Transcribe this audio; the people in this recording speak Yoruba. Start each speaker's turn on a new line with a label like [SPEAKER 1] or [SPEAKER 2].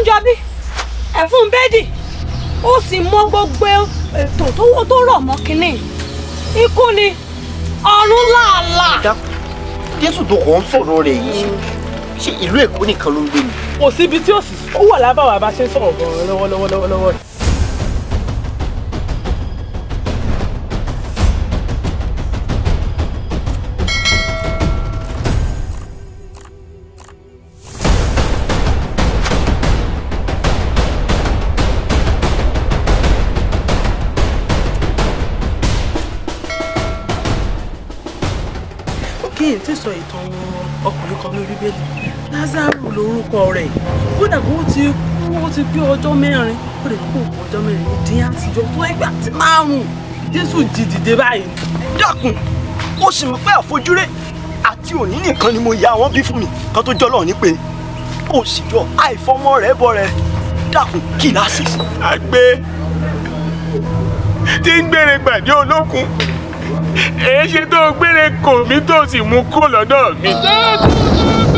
[SPEAKER 1] Àjọbí ẹ̀fún bẹ́ẹ̀dì ó sì mọ gbogbo ètò tó tó rọ̀ mọ́ kínní ikú ni ọ̀run làálàá.
[SPEAKER 2] dákun jésù tó kàn ń sọ̀rọ̀ rẹ̀ yìí ṣé ìlú èkó nìkan ló ń gbé ni.
[SPEAKER 3] kò síbi tí ó sì ó wà lábàwà bá ṣe ń sọ̀rọ̀ gan-an lọ́wọ́lọ́wọ́ lọ́wọ́lọ́wọ́. kí n tí sọ ìtàn ọkùnrin kan lórí bíbélì lázaro lórúkọ rẹ̀ kódà kó ti kú ó ti pé ọjọ́ mẹ́rin ó lè kó òkú ọjọ́ mẹ́rin ní dín àtijọ́ tó ẹgbẹ́ àti márùn-ún jésù jí dìde báyìí.
[SPEAKER 2] dákun ó sì mọ̀ pé àfojúré àti òní nìkan ni mo ya àwọn bí fún mi kan tó jọlọ ní pé ó sì jọ àìfọmọ rẹ bọ rẹ dákun kí láṣẹ sí.
[SPEAKER 4] àgbẹ̀ tí ń gbére gbàdé olókun èé ṣe tó gbére kò mí tó sì mú kó lọ́dọ̀ mi.